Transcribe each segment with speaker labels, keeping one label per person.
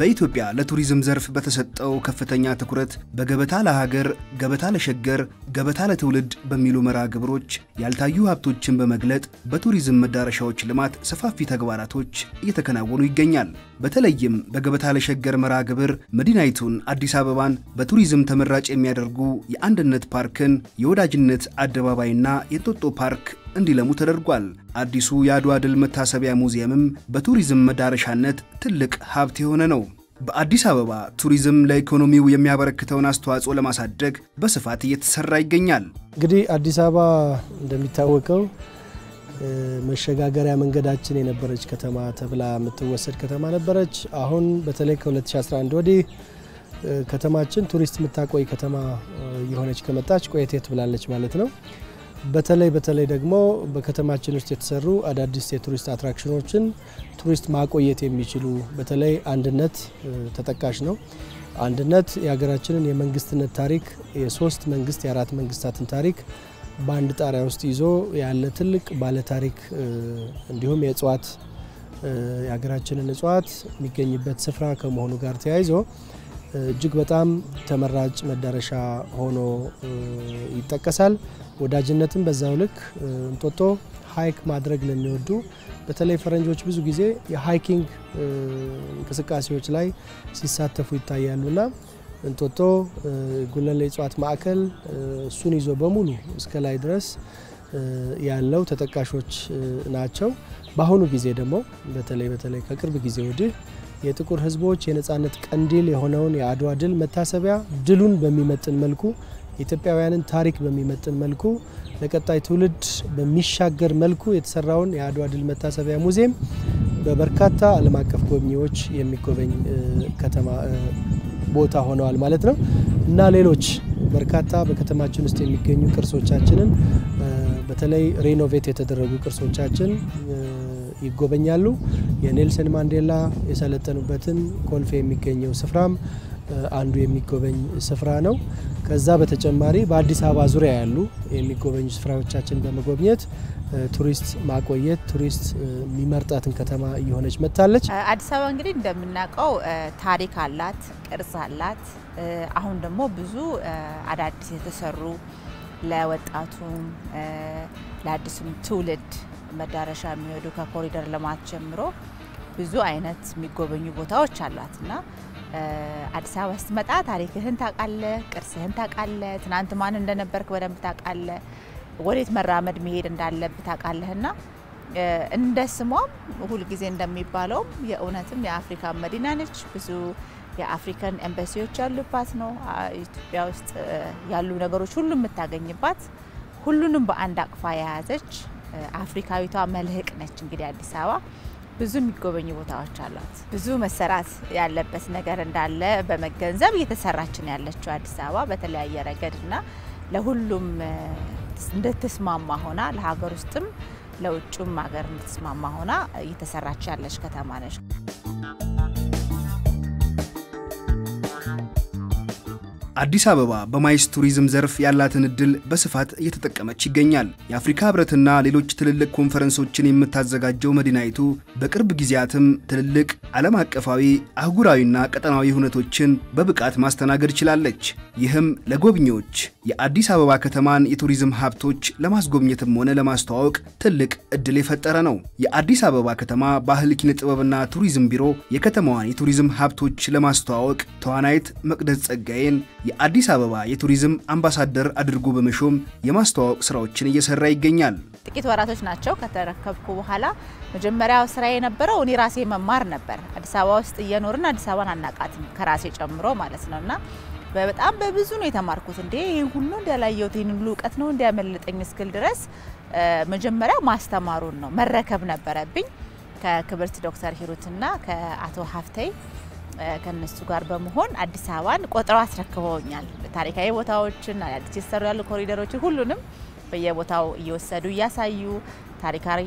Speaker 1: በኢትዮጵያ ለቱሪዝም ዘርፍ በተሰጠው ከፍተኛ ትኩረት በገበታ ለሀገር፣ ገበታ ለሸገር፣ ገበታ ለትውልድ በሚሉ መርሃ ግብሮች ያልታዩ ሀብቶችን በመግለጥ በቱሪዝም መዳረሻዎች ልማት ሰፋፊ ተግባራቶች እየተከናወኑ ይገኛል። በተለይም በገበታ ለሸገር መርሃ ግብር መዲናይቱን አዲስ አበባን በቱሪዝም ተመራጭ የሚያደርጉ የአንድነት ፓርክን፣ የወዳጅነት አደባባይና የእንጦጦ ፓርክ እንዲለሙ ተደርጓል። አዲሱ የአድዋ ድል መታሰቢያ ሙዚየምም በቱሪዝም መዳረሻነት ትልቅ ሀብት የሆነ ነው። በአዲስ አበባ ቱሪዝም ለኢኮኖሚው የሚያበረክተውን አስተዋጽኦ ለማሳደግ በስፋት እየተሰራ ይገኛል።
Speaker 2: እንግዲህ አዲስ አበባ እንደሚታወቀው መሸጋገሪያ መንገዳችን የነበረች ከተማ ተብላ የምትወሰድ ከተማ ነበረች። አሁን በተለይ ከ2011 ወዲህ ከተማችን ቱሪስት የምታቆይ ከተማ የሆነች ከመጣች ቆየት ብላለች ማለት ነው። በተለይ በተለይ ደግሞ በከተማችን ውስጥ የተሰሩ አዳዲስ የቱሪስት አትራክሽኖችን ቱሪስት ማቆየት የሚችሉ በተለይ አንድነት ተጠቃሽ ነው። አንድነት የሀገራችንን የመንግስትነት ታሪክ የሶስት መንግስት የአራት መንግስታትን ታሪክ በአንድ ጣሪያ ውስጥ ይዞ ያለ ትልቅ ባለ ታሪክ እንዲሁም የእጽዋት የሀገራችንን እጽዋት የሚገኝበት ስፍራ ከመሆኑ ጋር ተያይዞ እጅግ በጣም ተመራጭ መዳረሻ ሆኖ ይጠቀሳል። ወዳጅነትም በዛው ልክ እንጦጦ ሀይክ ማድረግ ለሚወዱ በተለይ ፈረንጆች ብዙ ጊዜ የሀይኪንግ እንቅስቃሴዎች ላይ ሲሳተፉ ይታያሉና እንጦጦ ጉለሌ እጽዋት ማዕከል እሱን ይዞ በሙሉ እስከ ላይ ድረስ ያለው ተጠቃሾች ናቸው። በአሁኑ ጊዜ ደግሞ በተለይ በተለይ ከቅርብ ጊዜ ወዲህ የጥቁር ሕዝቦች የነጻነት ቀንዲል የሆነውን የአድዋ ድል መታሰቢያ ድሉን በሚመጥን መልኩ የኢትዮጵያውያንን ታሪክ በሚመጥን መልኩ ለቀጣይ ትውልድ በሚሻገር መልኩ የተሰራውን የአድዋ ድል መታሰቢያ ሙዚየም በበርካታ ዓለም አቀፍ ጎብኚዎች የሚጎበኝ ከተማ ቦታ ሆነዋል ማለት ነው እና ሌሎች በርካታ በከተማችን ውስጥ የሚገኙ ቅርሶቻችንን በተለይ ሬኖቬት የተደረጉ ቅርሶቻችን ይጎበኛሉ። የኔልሰን ማንዴላ የሰለጠኑበትን ኮልፌ የሚገኘው ስፍራም አንዱ የሚጎበኝ ስፍራ ነው። ከዛ በተጨማሪ በአዲስ አበባ ዙሪያ ያሉ የሚጎበኙ ስፍራዎቻችን በመጎብኘት ቱሪስት ማቆየት ቱሪስት የሚመርጣትን ከተማ እየሆነች መጥታለች።
Speaker 3: አዲስ አበባ እንግዲህ እንደምናውቀው ታሪክ አላት፣ ቅርስ አላት። አሁን ደግሞ ብዙ አዳዲስ የተሰሩ ለወጣቱም ለአዲሱም ትውልድ መዳረሻ የሚሄዱ ከኮሪደር ልማት ጀምሮ ብዙ አይነት የሚጎበኙ ቦታዎች አሏት እና አዲስ አበባ ስትመጣ ታሪክህን ታውቃለህ፣ ቅርስህን ታውቃለህ፣ ትናንት ማን እንደነበርክ በደንብ ታውቃለህ፣ ወዴት መራመድ መሄድ እንዳለብህ ታውቃለህና እንደ ስሟም ሁልጊዜ እንደሚባለውም የእውነትም የአፍሪካ መዲና ነች። ብዙ የአፍሪካን ኤምባሲዎች ያሉባት ነው። ኢትዮጵያ ውስጥ ያሉ ነገሮች ሁሉ የምታገኝባት ሁሉንም በአንድ አቅፋ የያዘች አፍሪካዊቷ መልህቅ ነች። እንግዲህ አዲስ አበባ ብዙ የሚጎበኙ ቦታዎች አሏት። ብዙ መሰራት ያለበት ነገር እንዳለ በመገንዘብ እየተሰራችን ያለችው አዲስ አበባ በተለያየ ረገድና ለሁሉም እንድትስማማ ሆና ለሀገር ውስጥም ለውጭም ሀገር እንድትስማማ ሆና እየተሰራች ያለች ከተማ ነች።
Speaker 1: አዲስ አበባ በማይስ ቱሪዝም ዘርፍ ያላትን እድል በስፋት እየተጠቀመች ይገኛል። የአፍሪካ ህብረትና ሌሎች ትልልቅ ኮንፈረንሶችን የምታዘጋጀው መዲናይቱ በቅርብ ጊዜያትም ትልልቅ ዓለም አቀፋዊ አህጉራዊና ቀጠናዊ ሁነቶችን በብቃት ማስተናገድ ችላለች። ይህም ለጎብኚዎች የአዲስ አበባ ከተማን የቱሪዝም ሀብቶች ለማስጎብኘትም ሆነ ለማስተዋወቅ ትልቅ እድል የፈጠረ ነው። የአዲስ አበባ ከተማ ባህል ኪነ ጥበብና ቱሪዝም ቢሮ የከተማዋን የቱሪዝም ሀብቶች ለማስተዋወቅ ተዋናይት መቅደስ ጸጋዬን የአዲስ አበባ የቱሪዝም አምባሳደር አድርጎ በመሾም የማስተዋወቅ ስራዎችን እየሰራ ይገኛል።
Speaker 3: ጥቂት ወራቶች ናቸው ከተረከብኩ በኋላ መጀመሪያው ስራ የነበረው እኔ ራሴ መማር ነበር። አዲስ አበባ ውስጥ እየኖርን አዲስ አበባን አናቃትም ከራሴ ጨምሮ ማለት ነው እና በጣም በብዙ ነው የተማርኩት። እንዴ ይህ ሁሉ እንዲያላየሁት ይህን ሁሉ እውቀት ነው እንዲያመልጠኝ እስክል ድረስ መጀመሪያ ማስተማሩን ነው መረከብ ነበረብኝ ከክብርት ዶክተር ሂሩትና ከአቶ ሀፍተይ ከነሱ ጋር በመሆን አዲስ አበባን ቆጥረው አስረክበውኛል። ታሪካዊ ቦታዎችን፣ አዲስ የተሰሩ ያሉ ኮሪደሮችን ሁሉንም በየቦታው እየወሰዱ እያሳዩ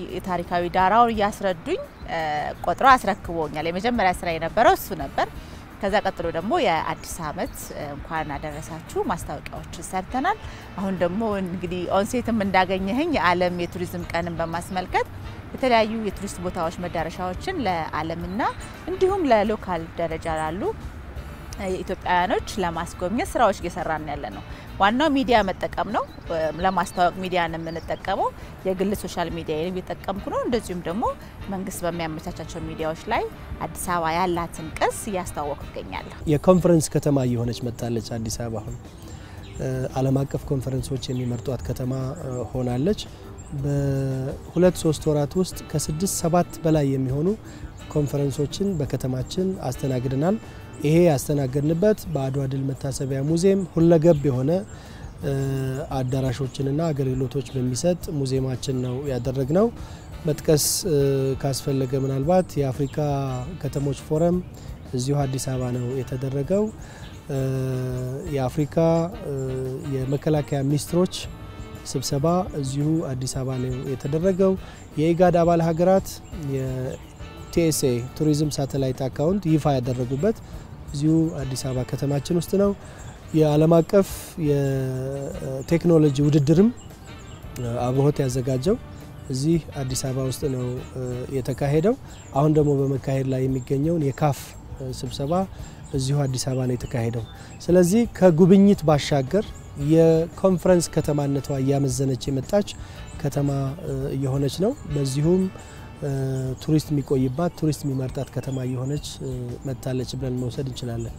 Speaker 3: ታሪካዊ ዳራውን እያስረዱኝ ቆጥረው አስረክበውኛል። የመጀመሪያ ስራ የነበረው እሱ ነበር። ከዛ ቀጥሎ ደግሞ የአዲስ ዓመት እንኳን አደረሳችሁ ማስታወቂያዎች ሰርተናል። አሁን ደግሞ እንግዲህ ኦንሴትም እንዳገኘህኝ የዓለም የቱሪዝም ቀንን በማስመልከት የተለያዩ የቱሪስት ቦታዎች መዳረሻዎችን ለዓለምና እንዲሁም ለሎካል ደረጃ ላሉ ኢትዮጵያውያኖች ለማስጎብኘት ስራዎች እየሰራን ያለ ነው። ዋናው ሚዲያ መጠቀም ነው። ለማስተዋወቅ ሚዲያን የምንጠቀመው የግል ሶሻል ሚዲያ እየጠቀምኩ ነው። እንደዚሁም ደግሞ መንግስት በሚያመቻቻቸው ሚዲያዎች ላይ አዲስ አበባ ያላትን ቅርስ እያስተዋወቁ ይገኛለሁ።
Speaker 2: የኮንፈረንስ ከተማ እየሆነች መጥታለች። አዲስ አበባ አሁን ዓለም አቀፍ ኮንፈረንሶች የሚመርጧት ከተማ ሆናለች። በሁለት ሶስት ወራት ውስጥ ከስድስት ሰባት በላይ የሚሆኑ ኮንፈረንሶችን በከተማችን አስተናግደናል። ይሄ ያስተናገድንበት በአድዋ ድል መታሰቢያ ሙዚየም ሁለገብ የሆነ አዳራሾችንና አገልግሎቶች በሚሰጥ ሙዚየማችን ነው ያደረግነው። መጥቀስ ካስፈለገ ምናልባት የአፍሪካ ከተሞች ፎረም እዚሁ አዲስ አበባ ነው የተደረገው። የአፍሪካ የመከላከያ ሚኒስትሮች ስብሰባ እዚሁ አዲስ አበባ ነው የተደረገው። የኢጋድ አባል ሀገራት የቲኤስኤ ቱሪዝም ሳተላይት አካውንት ይፋ ያደረጉበት እዚሁ አዲስ አበባ ከተማችን ውስጥ ነው። የዓለም አቀፍ የቴክኖሎጂ ውድድርም አብሮት ያዘጋጀው እዚህ አዲስ አበባ ውስጥ ነው የተካሄደው። አሁን ደግሞ በመካሄድ ላይ የሚገኘውን የካፍ ስብሰባ እዚሁ አዲስ አበባ ነው የተካሄደው። ስለዚህ ከጉብኝት ባሻገር የኮንፈረንስ ከተማነቷ እያመዘነች የመጣች ከተማ እየሆነች ነው። በዚሁም ቱሪስት የሚቆይባት ቱሪስት የሚመርጣት ከተማ እየሆነች መጥታለች ብለን መውሰድ እንችላለን።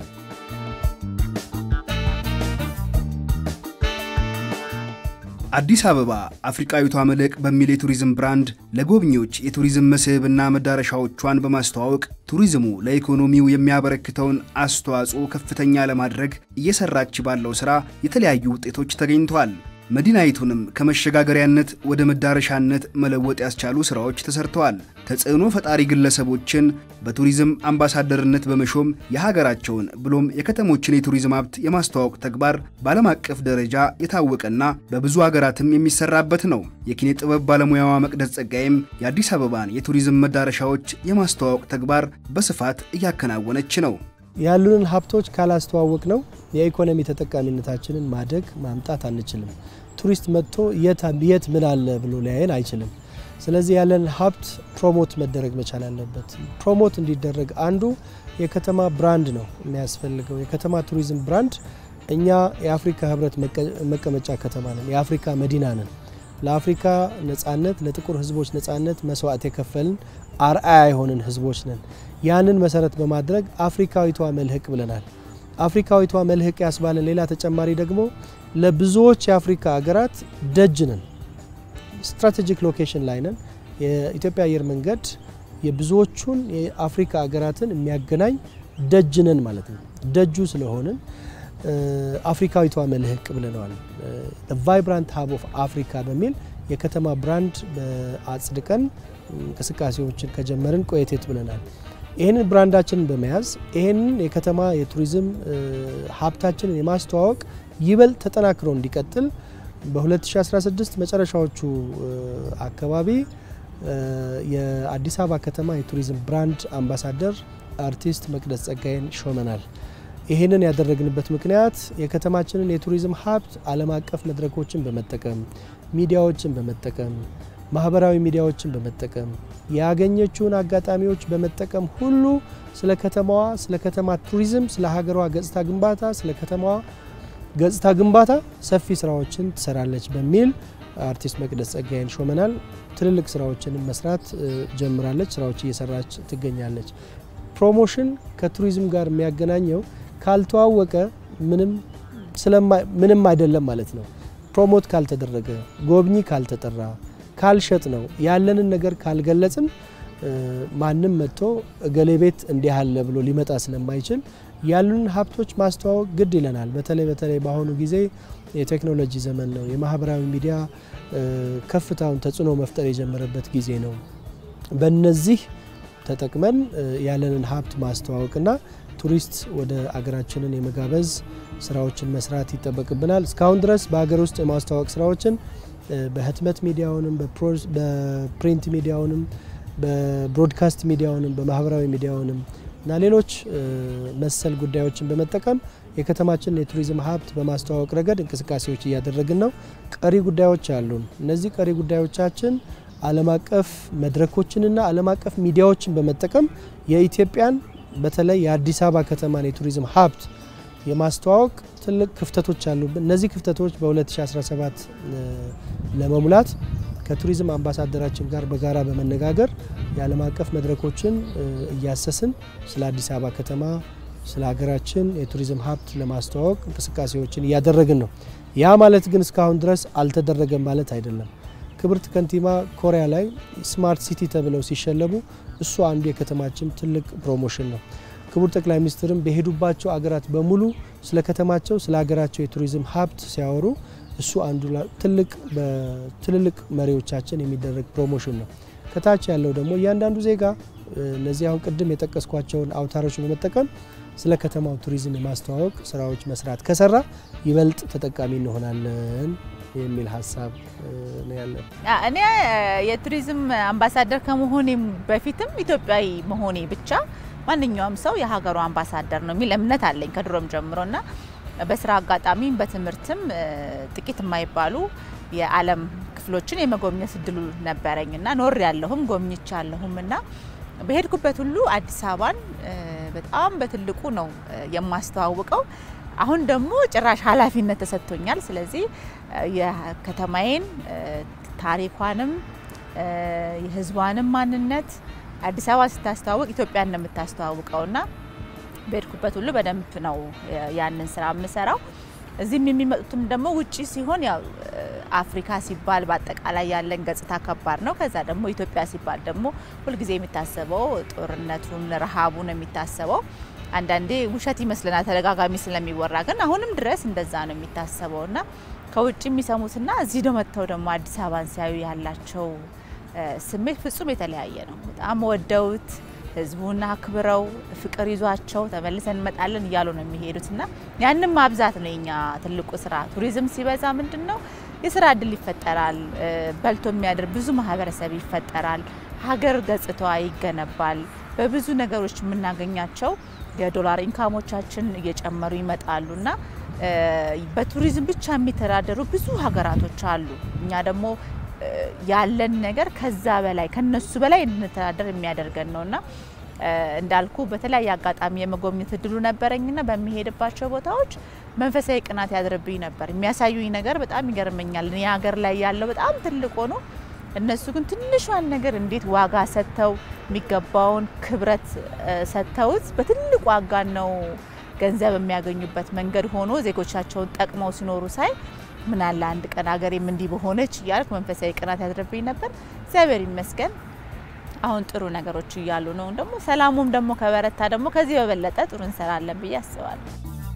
Speaker 1: አዲስ አበባ አፍሪቃዊቷ መልሕቅ በሚል የቱሪዝም ብራንድ ለጎብኚዎች የቱሪዝም መስህብና መዳረሻዎቿን በማስተዋወቅ ቱሪዝሙ ለኢኮኖሚው የሚያበረክተውን አስተዋጽኦ ከፍተኛ ለማድረግ እየሰራች ባለው ሥራ የተለያዩ ውጤቶች ተገኝተዋል። መዲናይቱንም ከመሸጋገሪያነት ወደ መዳረሻነት መለወጥ ያስቻሉ ሥራዎች ተሰርተዋል። ተጽዕኖ ፈጣሪ ግለሰቦችን በቱሪዝም አምባሳደርነት በመሾም የሀገራቸውን ብሎም የከተሞችን የቱሪዝም ሀብት የማስተዋወቅ ተግባር በዓለም አቀፍ ደረጃ የታወቀና በብዙ ሀገራትም የሚሰራበት ነው። የኪነ ጥበብ ባለሙያዋ መቅደስ ጸጋይም የአዲስ አበባን የቱሪዝም መዳረሻዎች የማስተዋወቅ ተግባር በስፋት እያከናወነች ነው።
Speaker 2: ያሉንን ሀብቶች ካላስተዋወቅ ነው የኢኮኖሚ ተጠቃሚነታችንን ማደግ ማምጣት አንችልም። ቱሪስት መጥቶ የት ምን አለ ብሎ ሊያየን አይችልም። ስለዚህ ያለን ሀብት ፕሮሞት መደረግ መቻል አለበት። ፕሮሞት እንዲደረግ አንዱ የከተማ ብራንድ ነው የሚያስፈልገው። የከተማ ቱሪዝም ብራንድ እኛ የአፍሪካ ሕብረት መቀመጫ ከተማ ነን፣ የአፍሪካ መዲና ነን። ለአፍሪካ ነጻነት፣ ለጥቁር ሕዝቦች ነጻነት መስዋዕት የከፈልን አርአያ የሆንን ሕዝቦች ነን። ያንን መሰረት በማድረግ አፍሪካዊቷ መልሕቅ ብለናል። አፍሪካዊቷ መልሕቅ ያስባለን ሌላ ተጨማሪ ደግሞ ለብዙዎች የአፍሪካ ሀገራት ደጅ ነን። ስትራቴጂክ ሎኬሽን ላይ ነን። የኢትዮጵያ አየር መንገድ የብዙዎቹን የአፍሪካ ሀገራትን የሚያገናኝ ደጅ ነን ማለት ነው። ደጁ ስለሆንን አፍሪካዊቷ መልሕቅ ብለነዋል። ቫይብራንት ሀብ ኦፍ አፍሪካ በሚል የከተማ ብራንድ አጽድቀን እንቅስቃሴዎችን ከጀመርን ቆየቴት ብለናል። ይህንን ብራንዳችንን በመያዝ ይህንን የከተማ የቱሪዝም ሀብታችንን የማስተዋወቅ ይበልጥ ተጠናክሮ እንዲቀጥል በ2016 መጨረሻዎቹ አካባቢ የአዲስ አበባ ከተማ የቱሪዝም ብራንድ አምባሳደር አርቲስት መቅደስ ጸጋይን ሾመናል። ይህንን ያደረግንበት ምክንያት የከተማችንን የቱሪዝም ሀብት ዓለም አቀፍ መድረኮችን በመጠቀም ሚዲያዎችን በመጠቀም ማህበራዊ ሚዲያዎችን በመጠቀም ያገኘችውን አጋጣሚዎች በመጠቀም ሁሉ ስለ ከተማዋ፣ ስለ ከተማ ቱሪዝም፣ ስለ ሀገሯ ገጽታ ግንባታ፣ ስለ ከተማዋ ገጽታ ግንባታ ሰፊ ስራዎችን ትሰራለች በሚል አርቲስት መቅደስ ጸጋይን ሾመናል። ትልልቅ ስራዎችንም መስራት ጀምራለች። ስራዎች እየሰራች ትገኛለች። ፕሮሞሽን ከቱሪዝም ጋር የሚያገናኘው ካልተዋወቀ ምንም አይደለም ማለት ነው። ፕሮሞት ካልተደረገ፣ ጎብኚ ካልተጠራ፣ ካልሸጥ ነው ያለንን ነገር ካልገለጽን ማንም መጥቶ እገሌ ቤት እንዲህ አለ ብሎ ሊመጣ ስለማይችል ያሉንን ሀብቶች ማስተዋወቅ ግድ ይለናል። በተለይ በተለይ በአሁኑ ጊዜ የቴክኖሎጂ ዘመን ነው። የማህበራዊ ሚዲያ ከፍታውን ተጽዕኖ መፍጠር የጀመረበት ጊዜ ነው። በነዚህ ተጠቅመን ያለንን ሀብት ማስተዋወቅና ቱሪስት ወደ አገራችንን የመጋበዝ ስራዎችን መስራት ይጠበቅብናል። እስካሁን ድረስ በሀገር ውስጥ የማስተዋወቅ ስራዎችን በህትመት ሚዲያውንም በፕሪንት ሚዲያውንም በብሮድካስት ሚዲያውንም በማህበራዊ ሚዲያውንም እና ሌሎች መሰል ጉዳዮችን በመጠቀም የከተማችንን የቱሪዝም ሀብት በማስተዋወቅ ረገድ እንቅስቃሴዎች እያደረግን ነው። ቀሪ ጉዳዮች አሉን። እነዚህ ቀሪ ጉዳዮቻችን ዓለም አቀፍ መድረኮችንና ዓለም አቀፍ ሚዲያዎችን በመጠቀም የኢትዮጵያን በተለይ የአዲስ አበባ ከተማን የቱሪዝም ሀብት የማስተዋወቅ ትልቅ ክፍተቶች አሉብን። እነዚህ ክፍተቶች በ2017 ለመሙላት ከቱሪዝም አምባሳደራችን ጋር በጋራ በመነጋገር የዓለም አቀፍ መድረኮችን እያሰስን ስለ አዲስ አበባ ከተማ ስለ ሀገራችን የቱሪዝም ሀብት ለማስተዋወቅ እንቅስቃሴዎችን እያደረግን ነው። ያ ማለት ግን እስካሁን ድረስ አልተደረገም ማለት አይደለም። ክብርት ከንቲባ ኮሪያ ላይ ስማርት ሲቲ ተብለው ሲሸለሙ እሱ አንዱ የከተማችን ትልቅ ፕሮሞሽን ነው። ክቡር ጠቅላይ ሚኒስትርም በሄዱባቸው አገራት በሙሉ ስለ ከተማቸው ስለ ሀገራቸው የቱሪዝም ሀብት ሲያወሩ እሱ አንዱ ትልቅ በትልልቅ መሪዎቻችን የሚደረግ ፕሮሞሽን ነው። ከታች ያለው ደግሞ እያንዳንዱ ዜጋ እነዚህ አሁን ቅድም የጠቀስኳቸውን አውታሮች በመጠቀም ስለ ከተማው ቱሪዝም የማስተዋወቅ ስራዎች መስራት ከሰራ ይበልጥ ተጠቃሚ እንሆናለን የሚል ሀሳብ ነው ያለን።
Speaker 3: እኔ የቱሪዝም አምባሳደር ከመሆኔም በፊትም ኢትዮጵያዊ መሆኔ ብቻ ማንኛውም ሰው የሀገሩ አምባሳደር ነው የሚል እምነት አለኝ ከድሮም ጀምሮ እና በስራ አጋጣሚም በትምህርትም ጥቂት የማይባሉ የዓለም ክፍሎችን የመጎብኘት እድሉ ነበረኝ እና ኖር ያለሁም ጎብኝቻ ያለሁም እና በሄድኩበት ሁሉ አዲስ አበባን በጣም በትልቁ ነው የማስተዋውቀው። አሁን ደግሞ ጭራሽ ኃላፊነት ተሰጥቶኛል። ስለዚህ የከተማዬን ታሪኳንም የሕዝቧንም ማንነት አዲስ አበባ ስታስተዋውቅ ኢትዮጵያን ነው የምታስተዋውቀውና በሄድኩበት ሁሉ በደንብ ነው ያንን ስራ የምሰራው። እዚህም የሚመጡትም ደግሞ ውጪ ሲሆን ያው አፍሪካ ሲባል በአጠቃላይ ያለን ገጽታ ከባድ ነው። ከዛ ደግሞ ኢትዮጵያ ሲባል ደግሞ ሁልጊዜ የሚታሰበው ጦርነቱን፣ ረሃቡን የሚታሰበው አንዳንዴ ውሸት ይመስለናል ተደጋጋሚ ስለሚወራ፣ ግን አሁንም ድረስ እንደዛ ነው የሚታሰበው እና ከውጭ የሚሰሙትና እዚህ ደ መጥተው ደግሞ አዲስ አበባን ሲያዩ ያላቸው ስሜት ፍጹም የተለያየ ነው። በጣም ወደውት ህዝቡን አክብረው ፍቅር ይዟቸው ተመልሰን እንመጣለን እያሉ ነው የሚሄዱት እና ያንም ማብዛት ነው የኛ ትልቁ ስራ። ቱሪዝም ሲበዛ ምንድን ነው የስራ እድል ይፈጠራል። በልቶ የሚያድር ብዙ ማህበረሰብ ይፈጠራል። ሀገር ገጽታዋ ይገነባል። በብዙ ነገሮች የምናገኛቸው የዶላር ኢንካሞቻችን እየጨመሩ ይመጣሉ እና በቱሪዝም ብቻ የሚተዳደሩ ብዙ ሀገራቶች አሉ። እኛ ደግሞ ያለን ነገር ከዛ በላይ ከነሱ በላይ እንድንተዳደር የሚያደርገን ነውና እንዳልኩ በተለያየ አጋጣሚ የመጎብኘት እድሉ ነበረኝና በሚሄድባቸው ቦታዎች መንፈሳዊ ቅናት ያድርብኝ ነበር። የሚያሳዩኝ ነገር በጣም ይገርመኛል። እኔ ሀገር ላይ ያለው በጣም ትልቅ ሆኖ እነሱ ግን ትንሿን ነገር እንዴት ዋጋ ሰጥተው የሚገባውን ክብረት ሰጥተውት በትልቅ ዋጋ ነው ገንዘብ የሚያገኙበት መንገድ ሆኖ ዜጎቻቸውን ጠቅመው ሲኖሩ ሳይ ምን አለ አንድ ቀን ሀገሬም እንዲህ በሆነች እያልኩ መንፈሳዊ ቅናት ያድርብኝ ነበር። እግዚአብሔር ይመስገን አሁን ጥሩ ነገሮች እያሉ ነው። ደግሞ ሰላሙም ደግሞ ከበረታ ደግሞ ከዚህ በበለጠ ጥሩ እንሰራለን ብዬ አስባለሁ።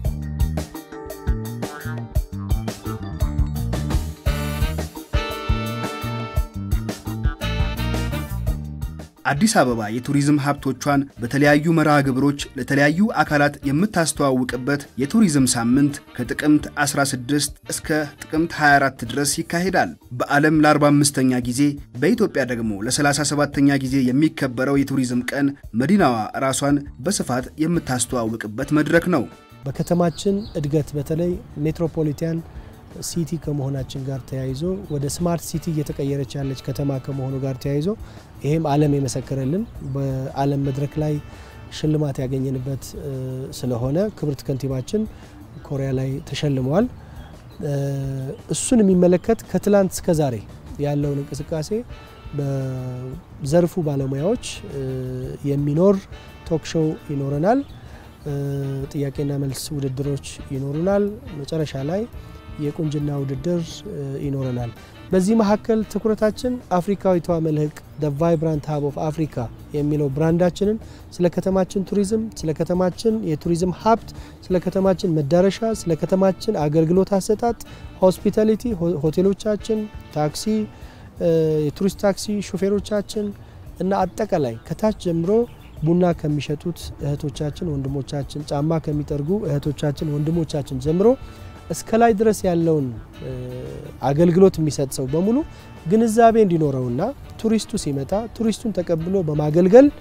Speaker 1: አዲስ አበባ የቱሪዝም ሀብቶቿን በተለያዩ መርሃ ግብሮች ለተለያዩ አካላት የምታስተዋውቅበት የቱሪዝም ሳምንት ከጥቅምት 16 እስከ ጥቅምት 24 ድረስ ይካሄዳል። በዓለም ለ45ኛ ጊዜ በኢትዮጵያ ደግሞ ለ37ኛ ጊዜ የሚከበረው የቱሪዝም ቀን መዲናዋ ራሷን በስፋት የምታስተዋውቅበት መድረክ ነው።
Speaker 2: በከተማችን እድገት በተለይ ሜትሮፖሊታን ሲቲ ከመሆናችን ጋር ተያይዞ ወደ ስማርት ሲቲ እየተቀየረች ያለች ከተማ ከመሆኑ ጋር ተያይዞ ይሄም ዓለም የመሰከረልን በዓለም መድረክ ላይ ሽልማት ያገኘንበት ስለሆነ ክብርት ከንቲባችን ኮሪያ ላይ ተሸልመዋል። እሱን የሚመለከት ከትላንት እስከ ዛሬ ያለውን እንቅስቃሴ በዘርፉ ባለሙያዎች የሚኖር ቶክ ሾው ይኖረናል። ጥያቄና መልስ ውድድሮች ይኖሩናል። መጨረሻ ላይ የቁንጅና ውድድር ይኖረናል። በዚህ መካከል ትኩረታችን አፍሪካዊቷ መልህቅ ደ ቫይብራንት ሀብ ኦፍ አፍሪካ የሚለው ብራንዳችንን ስለ ከተማችን ቱሪዝም፣ ስለ ከተማችን የቱሪዝም ሀብት፣ ስለ ከተማችን መዳረሻ፣ ስለ ከተማችን አገልግሎት አሰጣጥ፣ ሆስፒታሊቲ፣ ሆቴሎቻችን፣ ታክሲ፣ የቱሪስት ታክሲ ሾፌሮቻችን እና አጠቃላይ ከታች ጀምሮ ቡና ከሚሸጡት እህቶቻችን ወንድሞቻችን፣ ጫማ ከሚጠርጉ እህቶቻችን ወንድሞቻችን ጀምሮ እስከ ላይ ድረስ ያለውን አገልግሎት የሚሰጥ ሰው በሙሉ ግንዛቤ እንዲኖረውና ቱሪስቱ ሲመጣ ቱሪስቱን ተቀብሎ በማገልገል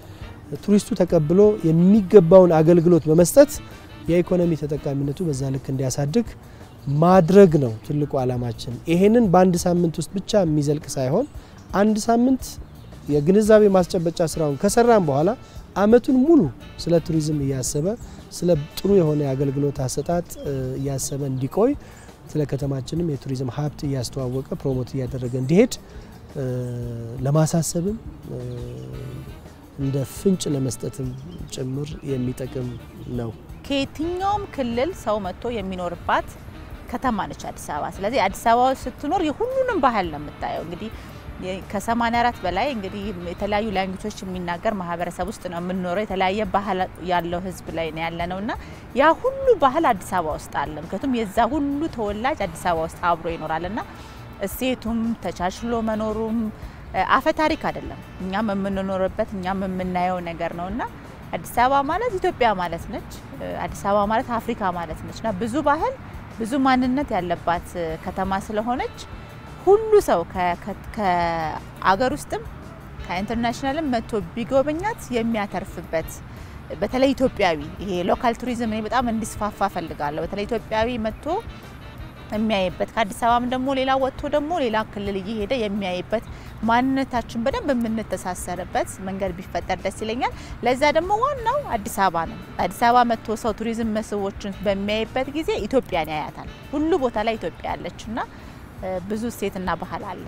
Speaker 2: ቱሪስቱ ተቀብሎ የሚገባውን አገልግሎት በመስጠት የኢኮኖሚ ተጠቃሚነቱ በዛ ልክ እንዲያሳድግ ማድረግ ነው ትልቁ ዓላማችን። ይሄንን በአንድ ሳምንት ውስጥ ብቻ የሚዘልቅ ሳይሆን አንድ ሳምንት የግንዛቤ ማስጨበጫ ስራውን ከሰራን በኋላ አመቱን ሙሉ ስለ ቱሪዝም እያሰበ ስለ ጥሩ የሆነ የአገልግሎት አሰጣጥ እያሰበ እንዲቆይ ስለ ከተማችንም የቱሪዝም ሀብት እያስተዋወቀ ፕሮሞት እያደረገ እንዲሄድ ለማሳሰብም እንደ ፍንጭ ለመስጠትም ጭምር የሚጠቅም ነው።
Speaker 3: ከየትኛውም ክልል ሰው መጥቶ የሚኖርባት ከተማ ነች አዲስ አበባ። ስለዚህ አዲስ አበባ ውስጥ ስትኖር የሁሉንም ባህል ነው የምታየው። እንግዲህ ከ84 በላይ እንግዲህ የተለያዩ ላንጉጆች የሚናገር ማህበረሰብ ውስጥ ነው የምንኖረው። የተለያየ ባህል ያለው ህዝብ ላይ ነው ያለ ነው እና ያ ሁሉ ባህል አዲስ አበባ ውስጥ አለ። ምክንያቱም የዛ ሁሉ ተወላጅ አዲስ አበባ ውስጥ አብሮ ይኖራል እና እሴቱም ተቻችሎ መኖሩም አፈ ታሪክ አይደለም። እኛም የምንኖርበት እኛም የምናየው ነገር ነው እና አዲስ አበባ ማለት ኢትዮጵያ ማለት ነች። አዲስ አበባ ማለት አፍሪካ ማለት ነች እና ብዙ ባህል ብዙ ማንነት ያለባት ከተማ ስለሆነች ሁሉ ሰው ከአገር ውስጥም ከኢንተርናሽናልም መጥቶ ቢጎበኛት የሚያተርፍበት በተለይ ኢትዮጵያዊ ይሄ ሎካል ቱሪዝም እኔ በጣም እንዲስፋፋ ፈልጋለሁ። በተለይ ኢትዮጵያዊ መጥቶ የሚያይበት ከአዲስ አበባም ደግሞ ሌላ ወጥቶ ደግሞ ሌላ ክልል እየሄደ የሚያይበት ማንነታችን በደንብ የምንተሳሰርበት መንገድ ቢፈጠር ደስ ይለኛል። ለዛ ደግሞ ዋናው አዲስ አበባ ነው። አዲስ አበባ መጥቶ ሰው ቱሪዝም መስህቦችን በሚያይበት ጊዜ ኢትዮጵያን ያያታል። ሁሉ ቦታ ላይ ኢትዮጵያ ያለች እና ብዙ እሴትና ባህል አለ።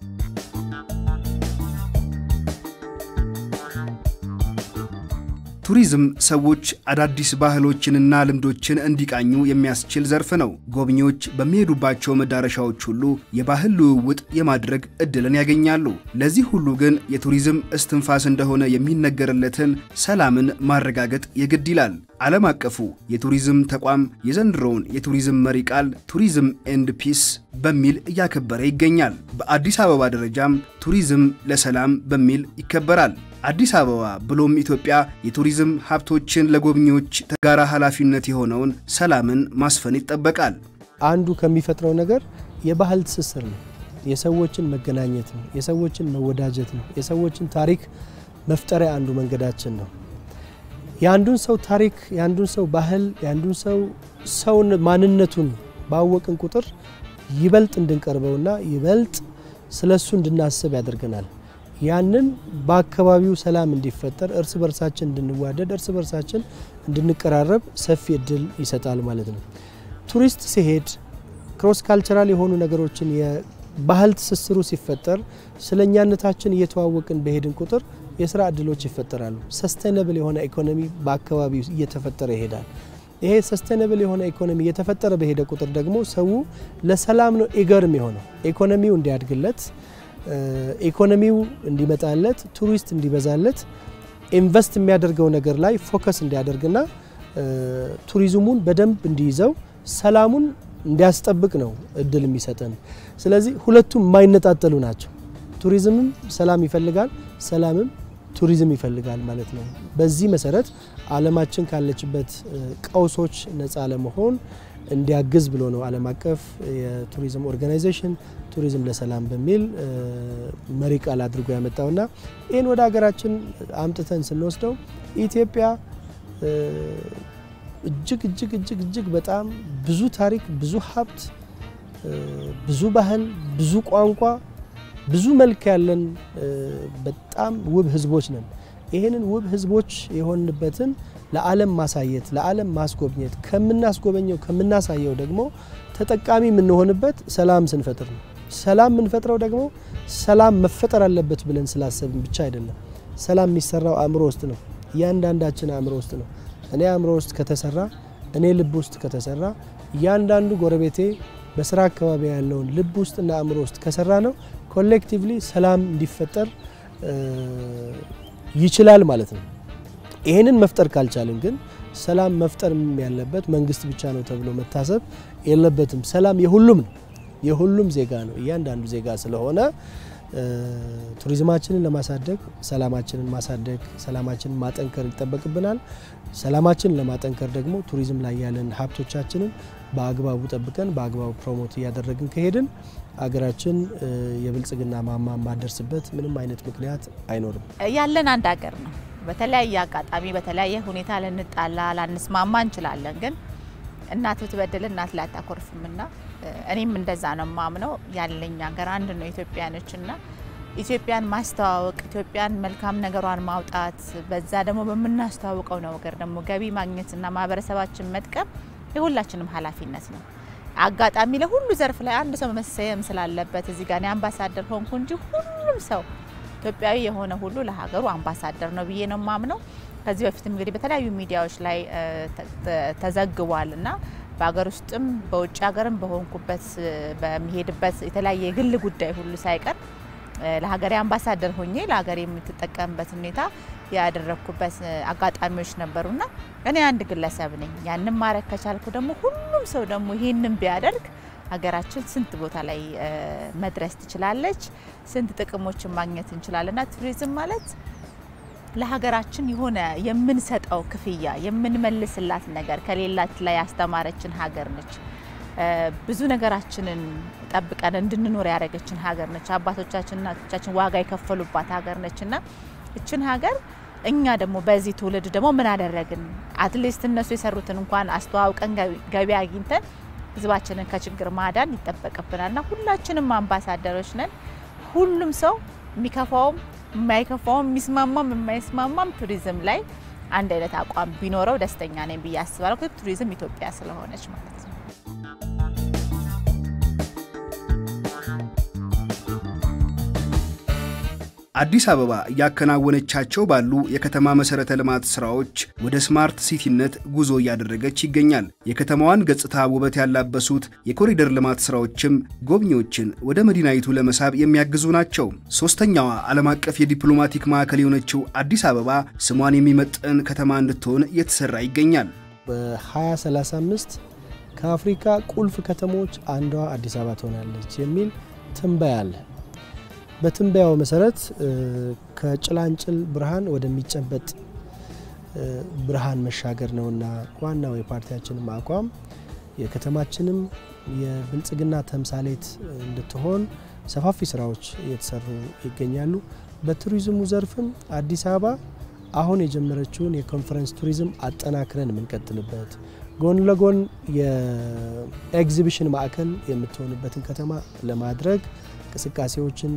Speaker 1: ቱሪዝም ሰዎች አዳዲስ ባህሎችንና ልምዶችን እንዲቃኙ የሚያስችል ዘርፍ ነው። ጎብኚዎች በሚሄዱባቸው መዳረሻዎች ሁሉ የባህል ልውውጥ የማድረግ እድልን ያገኛሉ። ለዚህ ሁሉ ግን የቱሪዝም እስትንፋስ እንደሆነ የሚነገርለትን ሰላምን ማረጋገጥ የግድ ይላል። ዓለም አቀፉ የቱሪዝም ተቋም የዘንድሮውን የቱሪዝም መሪ ቃል ቱሪዝም ኤንድ ፒስ በሚል እያከበረ ይገኛል። በአዲስ አበባ ደረጃም ቱሪዝም ለሰላም በሚል ይከበራል። አዲስ አበባ ብሎም ኢትዮጵያ የቱሪዝም ሀብቶችን ለጎብኚዎች ተጋራ ኃላፊነት የሆነውን ሰላምን ማስፈን ይጠበቃል።
Speaker 2: አንዱ ከሚፈጥረው ነገር የባህል ትስስር ነው። የሰዎችን መገናኘት ነው። የሰዎችን መወዳጀት ነው። የሰዎችን ታሪክ መፍጠሪያ አንዱ መንገዳችን ነው። የአንዱን ሰው ታሪክ፣ የአንዱን ሰው ባህል፣ የአንዱን ሰው ሰውን ማንነቱን ባወቅን ቁጥር ይበልጥ እንድንቀርበውና ይበልጥ ስለሱ እንድናስብ ያደርገናል። ያንን በአካባቢው ሰላም እንዲፈጠር እርስ በርሳችን እንድንዋደድ እርስ በርሳችን እንድንቀራረብ ሰፊ እድል ይሰጣል ማለት ነው። ቱሪስት ሲሄድ ክሮስ ካልቸራል የሆኑ ነገሮችን የባህል ትስስሩ ሲፈጠር ስለ እኛነታችን እየተዋወቅን በሄድን ቁጥር የስራ እድሎች ይፈጠራሉ። ሰስቴነብል የሆነ ኢኮኖሚ በአካባቢው እየተፈጠረ ይሄዳል። ይሄ ሰስቴነብል የሆነ ኢኮኖሚ እየተፈጠረ በሄደ ቁጥር ደግሞ ሰው ለሰላም ነው ኤገርም የሆነው ኢኮኖሚው እንዲያድግለት ኢኮኖሚው እንዲመጣለት ቱሪስት እንዲበዛለት ኢንቨስት የሚያደርገው ነገር ላይ ፎከስ እንዲያደርግና ቱሪዝሙን በደንብ እንዲይዘው ሰላሙን እንዲያስጠብቅ ነው እድል የሚሰጠን። ስለዚህ ሁለቱም የማይነጣጠሉ ናቸው። ቱሪዝምም ሰላም ይፈልጋል፣ ሰላምም ቱሪዝም ይፈልጋል ማለት ነው። በዚህ መሰረት ዓለማችን ካለችበት ቀውሶች ነፃ ለመሆን እንዲያግዝ ብሎ ነው ዓለም አቀፍ የቱሪዝም ኦርጋናይዜሽን ቱሪዝም ለሰላም በሚል መሪ ቃል አድርጎ ያመጣውና ይህን ወደ ሀገራችን አምጥተን ስንወስደው ኢትዮጵያ እጅግ እጅግ እጅግ እጅግ በጣም ብዙ ታሪክ፣ ብዙ ሀብት፣ ብዙ ባህል፣ ብዙ ቋንቋ፣ ብዙ መልክ ያለን በጣም ውብ ህዝቦች ነን። ይህንን ውብ ህዝቦች የሆንበትን ለዓለም ማሳየት ለዓለም ማስጎብኘት ከምናስጎበኘው ከምናሳየው ደግሞ ተጠቃሚ የምንሆንበት ሰላም ስንፈጥር ነው። ሰላም የምንፈጥረው ደግሞ ሰላም መፈጠር አለበት ብለን ስላሰብን ብቻ አይደለም። ሰላም የሚሰራው አእምሮ ውስጥ ነው። እያንዳንዳችን አእምሮ ውስጥ ነው። እኔ አእምሮ ውስጥ ከተሰራ፣ እኔ ልብ ውስጥ ከተሰራ፣ እያንዳንዱ ጎረቤቴ በስራ አካባቢ ያለውን ልብ ውስጥና አእምሮ ውስጥ ከሰራ ነው ኮሌክቲቭሊ ሰላም እንዲፈጠር ይችላል ማለት ነው። ይህንን መፍጠር ካልቻልን ግን ሰላም መፍጠር ያለበት መንግስት ብቻ ነው ተብሎ መታሰብ የለበትም። ሰላም የሁሉም ነው፣ የሁሉም ዜጋ ነው። እያንዳንዱ ዜጋ ስለሆነ ቱሪዝማችንን ለማሳደግ ሰላማችንን ማሳደግ፣ ሰላማችንን ማጠንከር ይጠበቅብናል። ሰላማችንን ለማጠንከር ደግሞ ቱሪዝም ላይ ያለን ሀብቶቻችንን በአግባቡ ጠብቀን በአግባቡ ፕሮሞት እያደረግን ከሄድን አገራችን የብልጽግና ማማ የማደርስበት ምንም አይነት ምክንያት አይኖርም።
Speaker 3: ያለን አንድ ሀገር ነው። በተለያየ አጋጣሚ በተለያየ ሁኔታ ልንጣላ ላንስማማ እንችላለን። ግን እናት ብትበድል እናት ላይ አታኮርፍምና እኔም እንደዛ ነው ማምነው። ያለኝ ሀገር አንድ ነው፣ ኢትዮጵያ ነች እና ኢትዮጵያን ማስተዋወቅ ኢትዮጵያን መልካም ነገሯን ማውጣት በዛ ደግሞ በምናስተዋውቀው ነገር ደግሞ ገቢ ማግኘትና ማህበረሰባችን መጥቀም የሁላችንም ኃላፊነት ነው። አጋጣሚ ለሁሉ ዘርፍ ላይ አንድ ሰው መሰየም ስላለበት እዚህ ጋር እኔ አምባሳደር ሆንኩ እንጂ ሁሉም ሰው ኢትዮጵያዊ የሆነ ሁሉ ለሀገሩ አምባሳደር ነው ብዬ ነው ማምነው። ከዚህ በፊትም እንግዲህ በተለያዩ ሚዲያዎች ላይ ተዘግቧል እና በሀገር ውስጥም በውጭ ሀገርም በሆንኩበት በሚሄድበት የተለያየ የግል ጉዳይ ሁሉ ሳይቀር ለሀገሬ አምባሳደር ሆኜ ለሀገሬ የምትጠቀምበት ሁኔታ ያደረግኩበት አጋጣሚዎች ነበሩና እኔ አንድ ግለሰብ ነኝ። ያንን ማድረግ ከቻልኩ ደግሞ ሁሉም ሰው ደግሞ ይህንን ቢያደርግ ሀገራችን ስንት ቦታ ላይ መድረስ ትችላለች፣ ስንት ጥቅሞችን ማግኘት እንችላለንና ቱሪዝም ማለት ለሀገራችን የሆነ የምንሰጠው ክፍያ የምንመልስላት ነገር ከሌላት ላይ ያስተማረችን ሀገር ነች። ብዙ ነገራችንን ጠብቀን እንድንኖር ያደረገችን ሀገር ነች። አባቶቻችን እናቶቻችን ዋጋ የከፈሉባት ሀገር ነች እና እችን ሀገር እኛ ደግሞ በዚህ ትውልድ ደግሞ ምን አደረግን? አትሊስት እነሱ የሰሩትን እንኳን አስተዋውቀን ገቢ አግኝተን ህዝባችንን ከችግር ማዳን ይጠበቅብናል እና ሁላችንም አምባሳደሮች ነን። ሁሉም ሰው የሚከፋውም የማይከፋውም የሚስማማም የማይስማማም ቱሪዝም ላይ አንድ አይነት አቋም ቢኖረው ደስተኛ ነኝ ብዬ አስባለሁ። ቱሪዝም ኢትዮጵያ ስለሆነች ማለት ነው።
Speaker 1: አዲስ አበባ እያከናወነቻቸው ባሉ የከተማ መሰረተ ልማት ስራዎች ወደ ስማርት ሲቲነት ጉዞ እያደረገች ይገኛል። የከተማዋን ገጽታ ውበት ያላበሱት የኮሪደር ልማት ስራዎችም ጎብኚዎችን ወደ መዲናይቱ ለመሳብ የሚያግዙ ናቸው። ሶስተኛዋ ዓለም አቀፍ የዲፕሎማቲክ ማዕከል የሆነችው አዲስ አበባ ስሟን የሚመጥን ከተማ እንድትሆን እየተሰራ ይገኛል።
Speaker 2: በ2035 ከአፍሪካ ቁልፍ ከተሞች አንዷ አዲስ አበባ ትሆናለች የሚል ትንበያ አለ። በትንበያው መሰረት ከጭላንጭል ብርሃን ወደሚጨበጥ ብርሃን መሻገር ነውና ዋናው የፓርቲያችንም አቋም የከተማችንም የብልጽግና ተምሳሌት እንድትሆን ሰፋፊ ስራዎች እየተሰሩ ይገኛሉ። በቱሪዝሙ ዘርፍም አዲስ አበባ አሁን የጀመረችውን የኮንፈረንስ ቱሪዝም አጠናክረን የምንቀጥልበት ጎን ለጎን የኤግዚቢሽን ማዕከል የምትሆንበትን ከተማ ለማድረግ እንቅስቃሴዎችን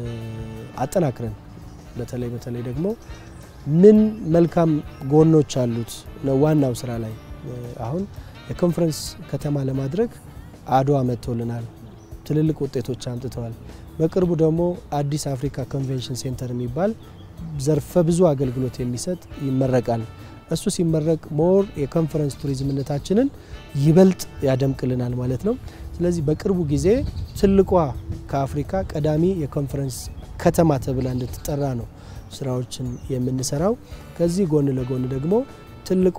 Speaker 2: አጠናክረን በተለይ በተለይ ደግሞ ምን መልካም ጎኖች አሉት ነው ዋናው ስራ ላይ አሁን የኮንፈረንስ ከተማ ለማድረግ አድዋ መጥቶልናል። ትልልቅ ውጤቶች አምጥተዋል። በቅርቡ ደግሞ አዲስ አፍሪካ ኮንቬንሽን ሴንተር የሚባል ዘርፈ ብዙ አገልግሎት የሚሰጥ ይመረቃል። እሱ ሲመረቅ ሞር የኮንፈረንስ ቱሪዝምነታችንን ይበልጥ ያደምቅልናል ማለት ነው። ስለዚህ በቅርቡ ጊዜ ትልቋ ከአፍሪካ ቀዳሚ የኮንፈረንስ ከተማ ተብላ እንድትጠራ ነው ስራዎችን የምንሰራው። ከዚህ ጎን ለጎን ደግሞ ትልቋ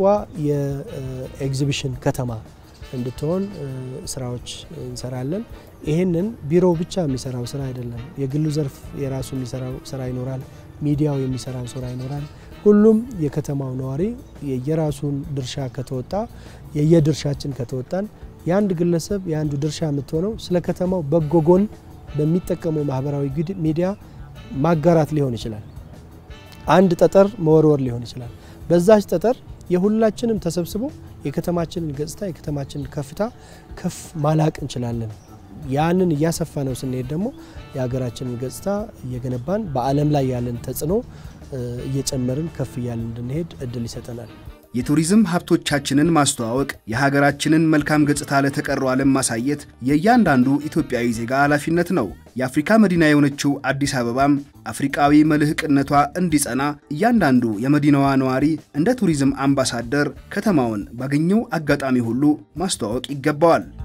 Speaker 2: የኤግዚቢሽን ከተማ እንድትሆን ስራዎች እንሰራለን። ይህንን ቢሮው ብቻ የሚሰራው ስራ አይደለም። የግሉ ዘርፍ የራሱ የሚሰራው ስራ ይኖራል። ሚዲያው የሚሰራው ስራ ይኖራል። ሁሉም የከተማው ነዋሪ የየራሱን ድርሻ ከተወጣ የየድርሻችን ከተወጣን የአንድ ግለሰብ የአንዱ ድርሻ የምትሆነው ስለ ከተማው በጎ ጎን በሚጠቀመው ማህበራዊ ሚዲያ ማጋራት ሊሆን ይችላል። አንድ ጠጠር መወርወር ሊሆን ይችላል። በዛች ጠጠር የሁላችንም ተሰብስቦ የከተማችንን ገጽታ የከተማችንን ከፍታ ከፍ ማላቅ እንችላለን። ያንን እያሰፋ ነው ስንሄድ ደግሞ የሀገራችንን ገጽታ እየገነባን በዓለም ላይ ያለን ተጽዕኖ እየጨመርን ከፍ እያልን እንድንሄድ እድል ይሰጠናል።
Speaker 1: የቱሪዝም ሀብቶቻችንን ማስተዋወቅ፣ የሀገራችንን መልካም ገጽታ ለተቀረው ዓለም ማሳየት የእያንዳንዱ ኢትዮጵያዊ ዜጋ ኃላፊነት ነው። የአፍሪካ መዲና የሆነችው አዲስ አበባም አፍሪቃዊ መልህቅነቷ እንዲጸና እያንዳንዱ የመዲናዋ ነዋሪ እንደ ቱሪዝም አምባሳደር ከተማውን ባገኘው አጋጣሚ ሁሉ ማስተዋወቅ ይገባዋል።